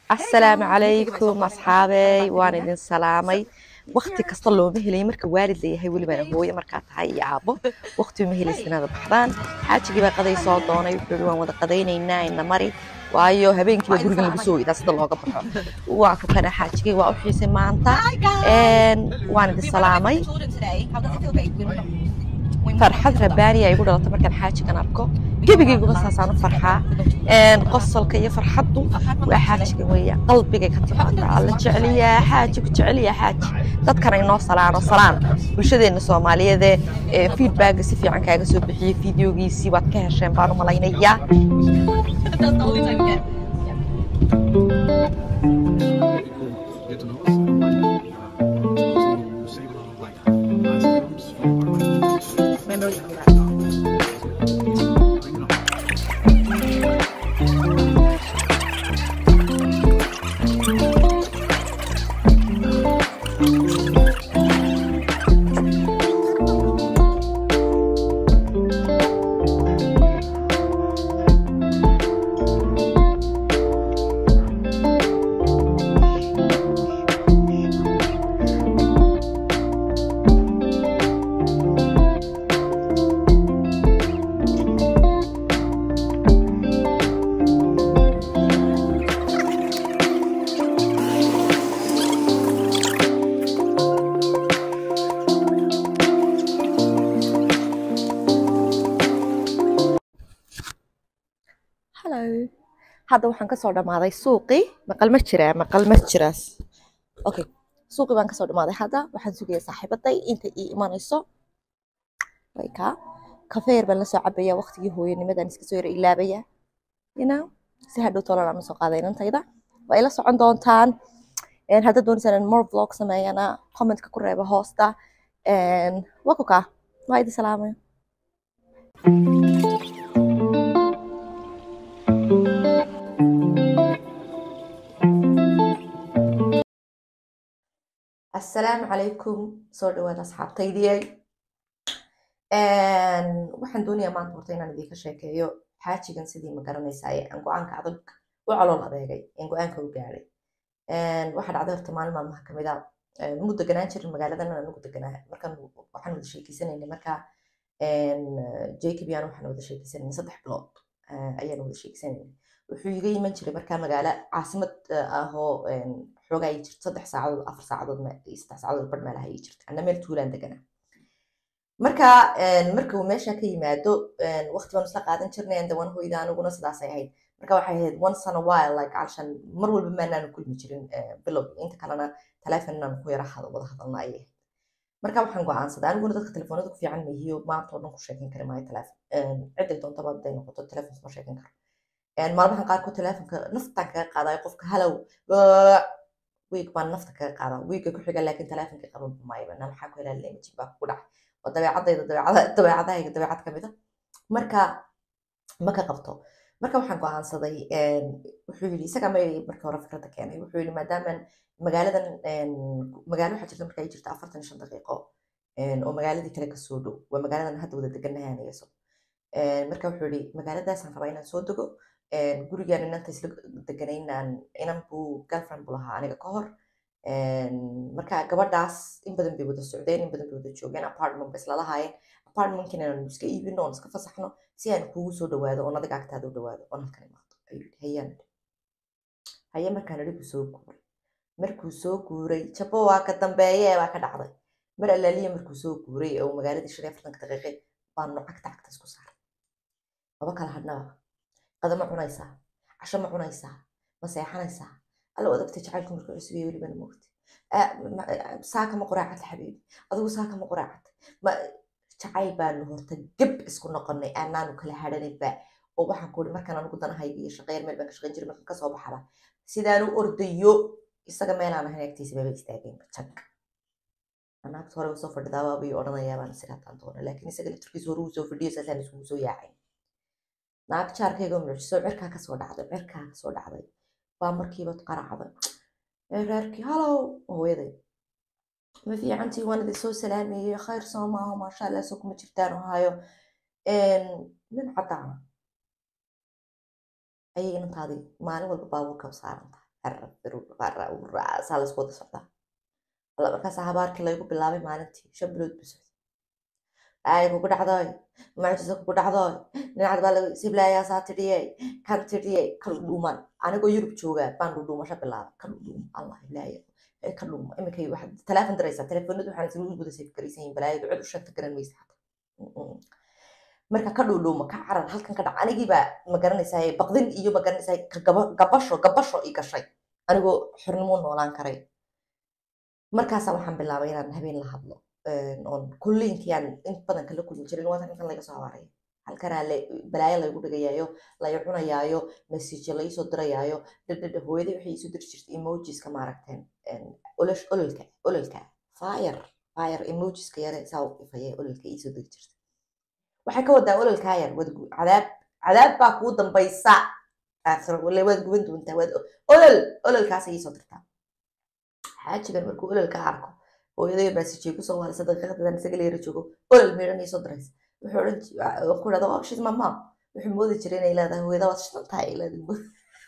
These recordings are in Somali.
asalaamu calaykum asxaabey waan idin salaamay wakti kasta looma helay marka waalid layahay welibana hooyo markaa tahay iyo aabbo wakti uma helaysa inaad baxdaan xaajigii baa qaday soo doonay wuxuu yidhi waan wada qadaynaynaa ina mari waayo habeenkiiba guriga lagu soo idaa sida looga baxo waa ku kana xaajigay waa u xiisay maanta waan idin salaamay farxad rabaani ay igu dhalatay markaan xaajigan arko gebigayguma saasaan u farxaa qosolka iyo farxaddu waa xaajigan weeya qalbigay ka timaada alla jeceliyaa xaaji ku jeceliyaa xaaji dadkana inoo salaano salaan bulshadeenna soomaaliyeedee feedbacka si fiican kaaga soo bixiyey fideogiisii waad ka hesheen baan u malaynayaa get to know us. So save it on like ice creams for you know. hello hadda waxaan kasoo dhammaaday suuqii maqal ma jiraa maqal ma jiraas okay suuqii baan kasoo dhammaaday hadda waxaan sugaya saaxiibaday inta ii imanayso wayka kafeer baan lasoo cabaya waqtigii hooyanimadan iska soo yara ilaabaya you know si hadhow tolan aan usoo qaaday inantayda waa ila socon doontaan hadda doonaysaan in more vlog sameeyana commentka ku reeba hoosta waa ku kaa waa idi salaamay asalaamu calaykum soo dhawaada asxaabtaydiyay waxaan doonayaa maanta horta inaan idinka sheekeeyo xaajigan sidii ma garanaysaa ee aan go-aanka adag u calool adeegay een go-aanka u gaadhay waxaa dhacday horta maalin maalmaha kamid a nagu deganaan jirin magaaladan aan nagu deganaa markaan waxaan wada sheekeysanaynay markaa jacob yaan waxaan wada sheekeysanaynay saddex bilood ayaan wada sheekeysanaynay wuxuu iga iman jiray markaa magaalo caasimad ahoo xoogaa ay jirto saddex saacadood afar saacadood saddex saacadood bar meelaha ay jirto anna meel tuulaan deganaa marka marka uu meesha ka yimaado waqti baan isla qaadan jirnay andawan hoyda aniguna sidaasay ahayd marka waxay ahayd once on a while like calshan mar walba maanaanu kulmi jirin bilow inta kalena teleefon inaan ku yara wada hadalna ayay ahayd marka waxaan go-aansaday aniguna dadka telefoonada ku fiican mahiyo maanta oo dhan ku sheekan kari maayo teleefon cidday doontaba hadday noqoto teleefon kuma sheekan karo maalmahan qaarkood teleefonka naftaan kaga qaadayo qofka halow wiig baan nafta kaga qaadaa wiiga ku xiga laakiin teleefonka qaban maayo na maxaa ku helaa lemajin baa kugu dhacay oo dabeecadayda dabeecadahayga dabeecad kamid a marka ma ka qabto marka waxaan go-aansaday wuxuu yidhi isaga ma markii hore fikradda keenay wuxuu yidhi maadaaman magaaladan magaalo waxaa jirta marka ay jirta afartan shan daqiiqo oo magaaladii kale kasoo dhow waa magaaladan hadda wada degannahay anigayso marka wuxuu yidhi magaaladaasaan rabaa inaan soo dego gurigaan inanta isla deganaynaan inan buu girlfriend buu lahaa aniga ka hor marka gabadhaas in badan bay wada socdeen in badan bay wada joogeen apartment ba isla lahaayeen apartmentkin inaanu iska iibino oon iska fasaxno si aan kuugu soo dhawaado oon adiga agtaada u dhawaado oon halkan imaado ayuu yidhi hayaan haye markaan idhi buu soo guuray markuu soo guuray jabo waa ka dambeeye baa ka dhacday mar allaaliya markuu soo guuray oo magaaladii shan iyo afartanka daqiiqe baanu cagta cagta isku saaray laba kala hadhnaba qada ma cunaysaa casho ma cunaysaa ma seexanaysaa alla odagta jacaylku markuu cusubaya welibana moogta saaka ma quraacata xabiibi adigu saaka ma quraacata ma jacayl baanu horta geb isku noqonay aanaanu kala hadhanayba oo waxaan kuuri markaan anigu danahayga iyo shaqeeyar meel baan ka shaqeyn jiray markaan kasoo baxaba sidaan u ordayo isaga meelaan ahayn agtiisa baba istaageen jag anaagta hore usoo fadhidaaba bay odhanayaa baan siraataan doona laakiin isaga laftirkiisa hore uu soo fadhiyo saasaan isugu soo yaacay naag jaarkayga mucjiso cirkaa kasoo dhacday cirkaa kasoo dhacday baa markiiba qaracday reerkii halow hooyaday ma fiicantii waan idin soo salaameeyey khayr soo maaho maasha allah soo kuma jirtaan ohaayo nin caddaana ayay inantaadii maalin walba baabuurka u saaran tahay saa laisku wada socdaa alla markaasa habaarkii laygu bilaabay maalintii shan bilood buu socday dhaay kugu dhacdoy mucjisa kugu dhacdoy dhinacad baa laga siblaayaa tidhiyey kan tidhiyey kan dhuuman anigoo yurub jooga baan dhudhuumasho bilaabay kan dhuum allah ilaaya ka dhuuma iminkay waxaad teleefon diraysaa telefoonadu waxaan isla wada safe garaysan yihin balaayadu cid u shanta garan maysa xataa marka ka dhuudhuuma ka carar halkan ka dhac anigiibaa ma garanaysaa baqdin iyo ma garanaysaa gabasho gabasho i gashay anigoo xornimo noolaan karay markaasa waxaan bilaabay inaan habeen la hadlo oon kulliinkii aan in badan kala kulmi jirin waa intan laga soo habaaraya halkanaa balaayo laygu dhigayaayo lay cunayaayo message laysoo dirayaayo dhadhadha hooyadii waxay isu diri jirtay emojiska maaragteen ololka ololka fire fire emojiska yare saa u ifaya ololka iisoo diri jirtay waxay ka wadaa ololkaa yar waad cadaab cadaab baa kuu dambaysa aakhiro waad guban doontaa waad olol ololkaasay iisoo dirtaa xaajigan markuu ololka arko hooyaday maasijay kusoo waalisa daqiiqadan isaga leera joogo olol meedhan iisoo diraysa wuxuu odhan ku dhahda waa shid mama wuxuu moodi jiray inay leedahay hooyada waad shidan tahay ay leedahay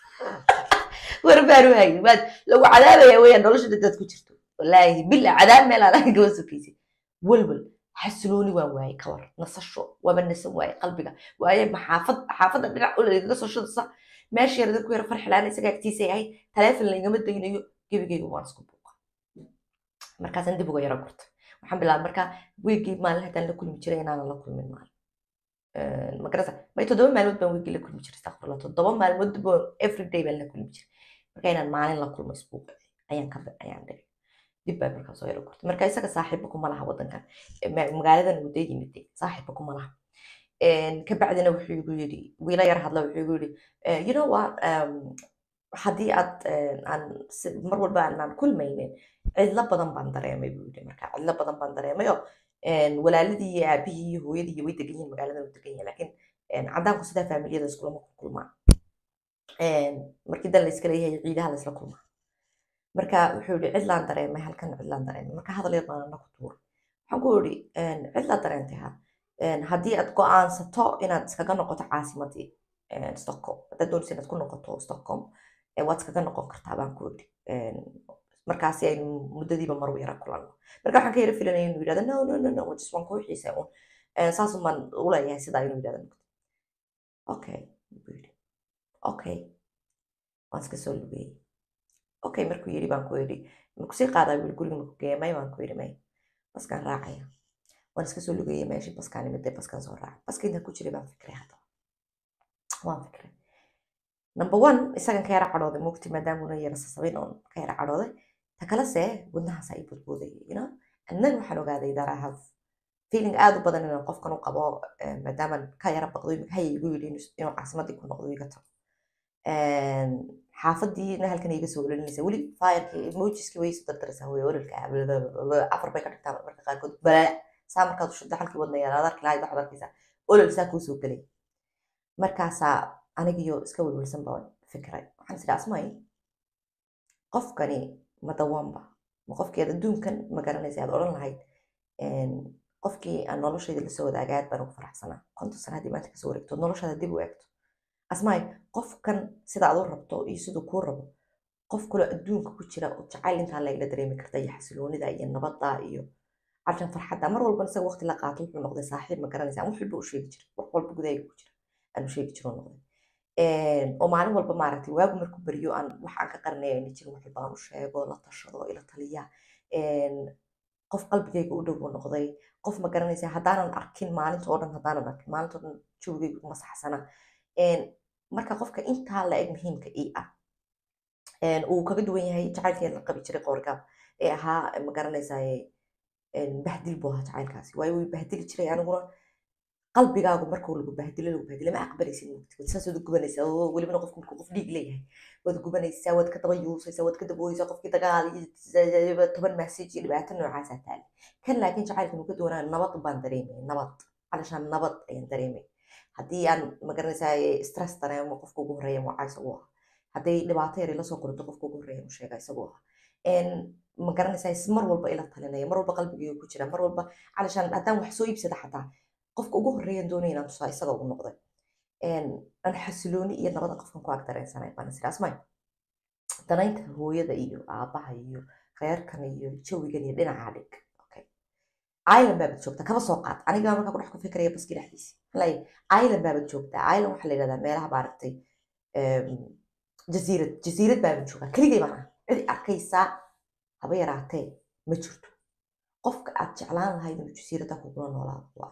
war baan u hayni waad lagu cadaabaya weeyaan nolosha dadaad ku jirto wallaahi bila cadaab meel aan ahayn gaba sokaysay walwal xasilooni waan waayey ka war nasasho waaba nasan waaye qalbiga waaye maxaafad xaafadda dhinac olol igaga soo shadasa meesha yarada ku yara farxilaana isaga agtiisay ahayd taleefon laygama daynayo gebigayga waan isku buuqa markaasaan dib uga yara gurtay waxaan bilaabay markaa wiigii maalin haddaan la kulmi jiray inaanan la kulmin maalin magarasa may toddoba maalmood baan wiigii la kulmi jiray astaqfirullah toddoba maalmood baan everyday baan la kulmi jiray marka inaan maalin la kulmo isbuuq ayaan ka ayaan dhigay dib baa markaa soo yara gurtay marka isaga saaxiiba kuma laha waddankan magaaladan uu dee yimid saaxiiba kuma laha kabacdina wuxuu igu yidhi wiila yar hadla wuxuu igu yidhi you know what haddii aad aan mar walba aanaan kulmaynin cidlo badan baan dareemay buu yidhi marka cidlo badan baan dareemayo walaaladii iyo aabihii iyo hooyadii iyo way degan yihin magaaladan u degan yihin laakiin caddaanku sidaa faamiliyada iskulama kulmaan markii dan la iska leeyahay ciidaha la isla kulmaa marka wuxuu yidhi cidlaan dareemay halkan cidlaan dareemay marka hadal yar baan ana ku tuura waxaan ku yidhi cidlaa dareentay ha haddii aad go'aansato inaad iskaga noqoto caasimadii stockholm haddaad doonaysa inaad ku noqoto stockholm waad iskaga noqon kartaa baan ku yidhi markaasi aynu muddadiiba mar u yara kulanno marka waxaan ka yara filanaya inuu yidhahdo no no no no just waan kuu xiisay un saasun baan u leeyahay sidaa inuu yidhahdo okay buu yidhi okay waan iska soo lugeeyey okay markuu yidhi baan ku yidhi makusii qaadaa buu guriga maku geeya may baan ku yidhi may baskaan raacaya waan iska soo lugeeyey meeshii baskaan imidee baskaan soo raacay baska intaan ku jiray baan fikray haddaba waan fikray number one isagan ka yara cadhooday mugti maadaamuna yara sasabin oon ka yara cadhooday ta kalese wadnahaas ay bodboodayay you know and then waxaan ogaaday that I have feeling aad u badan inaan qofkan u qabo maadaaman ka yara baqdo imika haya igu yidhi inuu caasimadii ku noqdo iga tago xaafadiina halkan iga soo ololinaysa weli fireki emojiski way isu dardaraysaa hooyo ololka afar bay ka dhigtaa marka qaarkood balaa saa markaad ushada halkii wadna yaala adarki lahayd waxaad arkaysaa olol saa kuu soo gelay markaasaa anigiyo iska welwelsan baan fikray waxaan isdhaa asmay qofkani ma dawaanba ma qofkii adduunkan ma garanaysa aad odhan lahayd qofkii aan noloshayda lasoo wadaaga aad baan ugu faraxsanaa konton sana haddii maanta kasoo wareegto noloshaada dib u eegto asmaay qofkan sida aad u rabto iyo siduu kuu rabo qof kaloo adduunka ku jira oo jacayl intaa lagala dareemi karta iyo xasiloonida iyo nabadda iyo cabshan farxadda mar walba isaga waqti la qaato wuxuu noqday saaxiib ma garanaysa wax walba u sheegi jira wax walba gudahayga ku jira aan u sheegi jiro noqday oo maalin walba maaragtay waagu markuu beriyo aan wax aan ka qarinaya ayna jirin wax walba aan u sheego la tashado ila taliya qof qalbigayga u dhow buu noqday qof ma garanaysa haddaanan arkin maalinta oo dhan haddaanan arkin maalinta oo dhan joogaygu ma saxsana marka qofka intaa la eg muhiimka ii ah uu kaga duwan yahay jacaylkii la qabi jiray qoorgaab ee ahaa ma garanaysaa bahdil buu ahaa jacaylkaasi waayo way bahdili jiray aniguna qalbigaagu markuu lagu bahdilo lagu bahdilo ma aqbalaysid mugti saas waad gubanaysaa oo welibana qofku markuu qof dhiig leeyahay waad gubanaysaa waad ka daba yuusaysaa waad ka dabooyeysaa qofkii dagaal iyo toban message iyo dhibaato noocaasaa taali kan laakiin jacaylkan uu ka duwanaa nabad baan dareemay nabad calashaan nabad ayaan dareemay haddii aan magaranaysaa stress dareemo qofka ugu horeeya mucaa isagu aha hadday dhibaato yar ila soo qorto qofka ugu horeeya mu sheega isagu aha magaranaysaa mar walba ila talinaya mar walba qalbigayga ku jira mar walba calashaan haddaan wax soo iibsada xataa qofka ugu horeeyan doonaya inaan tusaa isaga ugu noqday aan xasilooni iyo nabada qofkan ku ag dareensanay baan isiri asmay danaynta hooyada iyo aabaha iyo reerkan iyo jawigan iyo dhinaca dhig okay island baabad joogtaa kaba soo qaad aniga markaa ku dhex ku fikiraya baski dhexdiisi lay island baabad joogtaa island waxaa la yidhahdaa meelaha maaragtay jasiirad jasiirad baabad joogaa keligay baan ah cid arkaysaa haba yaraatee ma jirto qofka aad jeclaan lahayd inuu jasiiradda kugula noolaado waa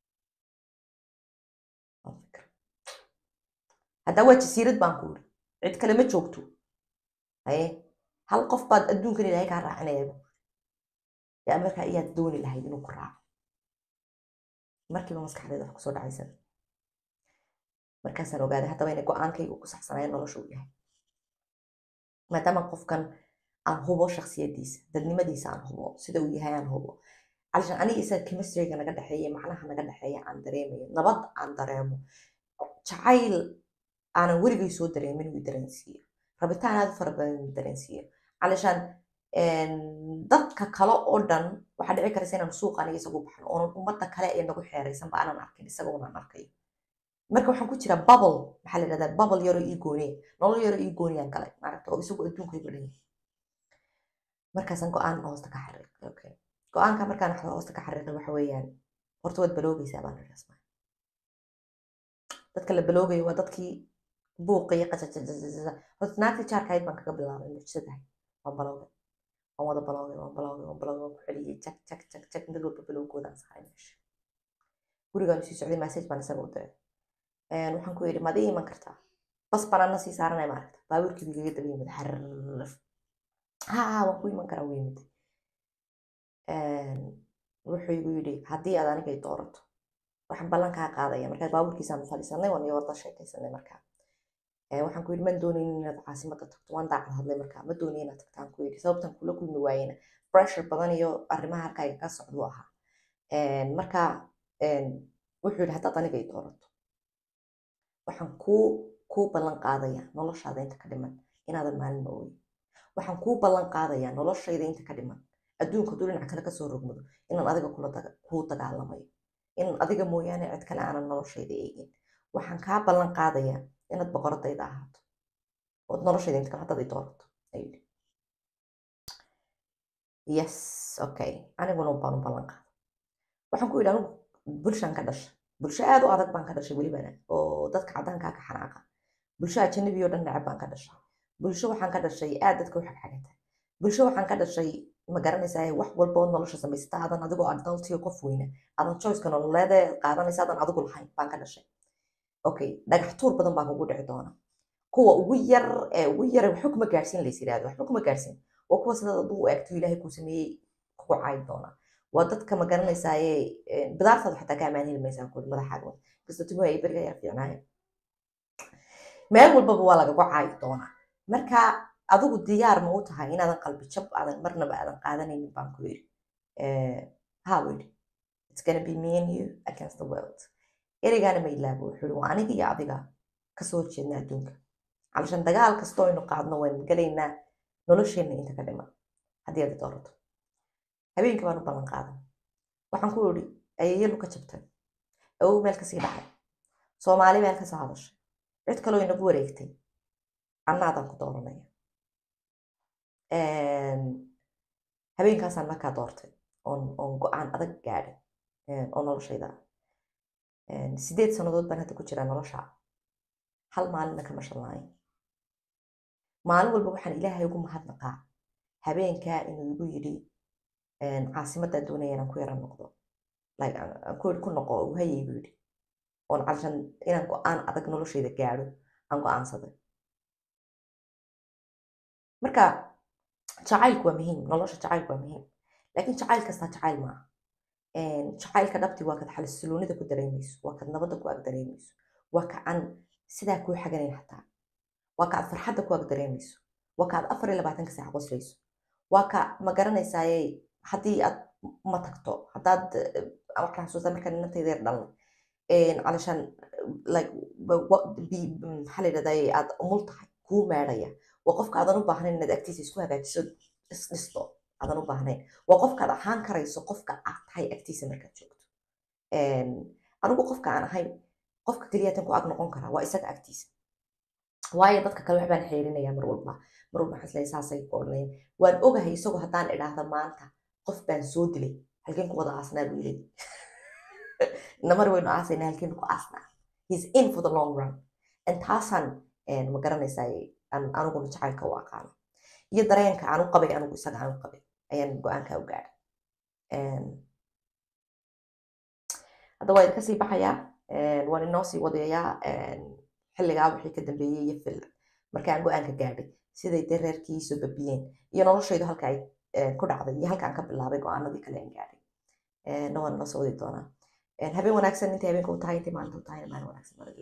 haddaa waa jasiirad baan ku iri cid kale ma joogto haye hal qof baad adduunkan ilaahay kaa raacinaya yaa markaa iyaad dooni lahayd inuu ku raaco markiiba maskaxdeeda wax kusoo dhacaysa markaasaan ogaaday haddaba inay go-aankaygu ku saxsanaya nolosha uu yahay maadaama qofkan aan hubo shaksiyadiisa dadnimadiisa aan hubo sida uu yahay aan hubo calishan aniga isaga chemistryga naga dhexeeya macnaha naga dhexeeya aan dareemayo nabad aan dareemo jacayl aanan weligay soo dareemin uu dareensiiyo rabitaan aad u fara badan uu dareensiiyo calishan dadka kale oo dhan waxaa dhici karaysa inaan suuqa aniga isagu baxno oonan ummadda kale ee nagu xeeraysanba aanan arkin isaga unaan arkayo marka waxaan ku jiraa bubble maxaa la yidhahdaa bubble yaroo ii gooniya nolol yaroo ii gooniyaan galay maaragta oo isagu adduunkaygu dhan yahay markaasaan go-aan hoosta ka xariiqay okay go-aanka markaan hoosta ka xariiqay waxa weeyaan horta waad baloogaysaa baan iri asmaa dadka la baloogayo waa dadkii buuqaya qajajajajaja horta naagtii jaarkahayd baan kaga bilaabay mucjisadahay waan baloogay waan wada baloogay waan baloogay waan baloogay waan ku celiyey jag jag jag jag mid walba balowgoodaan saaray meesha gurigaan sii socday message baan isaga u diray waxaan ku yidhi maad ii iman kartaa bas banaana sii saaranay maaragta baabuurkii igaga daba yimid xarrf haa waan ku iman karaa wuu yimid wuxuu igu yidhi haddii aad aniga i doorato waxaan ballan kaa qaadaya markaa baabuurkiisaan fadhiisanay waan iyo wada sheekaysanay markaa waxaan ku yidhi man doonayn inaad caasimada tagto waan daacad hadlay markaa ma doonayn inaad tagtaan ku yidhi sababtan kula kulmi waayena pressure badan iyo arrimaha halkaaga ka socduu ahaa marka wuxuu yidhi haddaad aniga i doorato waxaan kuu kuu ballan qaadaya noloshaada inta ka dhiman inaadan maalin ma ooyin waxaan kuu ballan qaadayaa noloshayda inta ka dhiman adduunka hadduu dhinac kale kasoo rogmado inaan adiga kuu dagaalamayo in adiga mooyaane cid kale aanan noloshayda eegin waxaan kaa ballan qaadayaa inaad boqoradayda ahaato ood noloshayda inta kale haddaad i doorato ayuu yes okay aniguna baan u ballan qaada waxaan ku yidhi anigu bulshaan ka dhasha bulsho aad u adag baan ka dhashay welibana oo dadka caddaankaa ka xanaaqa bulsho ajanabi oo dhan necab baan ka dhashay bulsho waxaan ka dhashay aad dadka u xagxagata bulsho waxaan ka dhashay ma garanaysaa wax walba oo nolosha samaysata aadan adigoo adultiyo qof weyna aadan choiceka nololeede qaadanaysa aadan adigu lahayn baan ka dhashay okay dhagax tuur badan baa kugu dhici doona kuwa ugu yar ee ugu yar waxba kuma gaarsiin lays yidhahdo waxba kuma gaarsiin waa kuwa sidaad aduu u eegto ilaahay kuu sameeyey kugu caayi doona waa dadka ma garanaysaaye bidaartaada xataa ka ammaan heli maysaa kuwi madaxaaga kasta tumuhu ay beriga yar fiicnaayeen meel walbaba waa lagagu caayi doonaa marka adigu diyaar ma u tahay inaadan qalbi jab aadan marnaba aadan qaadanaynin baan ku yidhi ha buu yidhi it's gonna be me and you against the world ereygaana ma ilaabo wuxuu yidhi waa aniga iyo adiga kasoo horjeedna adduunka calashan dagaal kastoo aynu qaadno waynu galaynaa nolosheenna inta ka dhiman haddii aad doorato habeenkii baan u ballan qaadan waxaan ku idhi ayeeyalu ka jabtay awow meel kasii dhacay soomaali meel kasoo hadashay cid kaloo inagu wareegtay annaadaan ku dooranaya habeenkaasaan markaa doortay oon oon go-aan adag gaadhay oo noloshayda sideed sannadood baan hadda ku jiraa nolosha hal maalinna kama shanlaayin maalin walba waxaan ilaahay ugu mahadnaqaa habeenkaa inuu igu yidhi caasimadaan doonaya inaan ku yara noqdo ku yidhi ku noqo uhayay buu yidhi oon calashan inaan go-aan adag noloshayda gaadho aan go-aansaday marka jacaylku waa muhiim nolosha jacaylku waa muhiim laakiin jacayl kastaa jacayl maaha jacaylka dhabti waa kad xalisuloonida ku dareemayso waa kad nabadda ku ag dareemayso waa ka aan sidaa kuu xaganayn xataa waa ka aad farxadda ku ag dareemayso waa ka aad afar iyo labaatanka saac qoslayso waa ka ma garanaysaaye haddii aad ma tagto haddaad waxaan xasuustaa markaan inantayda yar dhalnay calashaan like maxaa la yidhahdaa aad umul tahay kuu meedhaya waa qofka aadan u baahnayn inaad agtiisa isku hagaajiso isdhisto aadan u baahnayn waa qofka aad ahaan karayso qofka aad tahay agtiisa markaad joogto anigu qofka aan ahay qofka keliyatan ku ag noqon karaa waa isaga agtiisa waayo dadka kale waxbaan xeerinaya mar walba mar walba waxaan isleeyahay saasay ku odhanayeen waan ogahay isagoo haddaan idhaahda maanta qof baan soo dilay halkeen ku wada aasnaa buu yidhi namar waynu aasayna halkeen ku aasnaa he's in for the long run and taasaan ma garanaysaa aniguna jacaylka u aqaano iyo dareenka aan u qabay anigu isaga aan u qabay ayaan go-aanka u gaadhay hadda waa idinka sii baxayaa waan inoo sii wadayaa xilligaa wixii ka dambeeyey iyo fil markaan go-aanka gaadhay siday dee reerkii soo babiyeen iyo noloshaydu halka ay ku dhacday iyo halkaan ka bilaabay go-aanadii kale aan gaadhay na waan inoo soo wadi doonaa habeen wanaagsan intay habeenka u tahay intay maalinta u tahayna maalin wanaagsan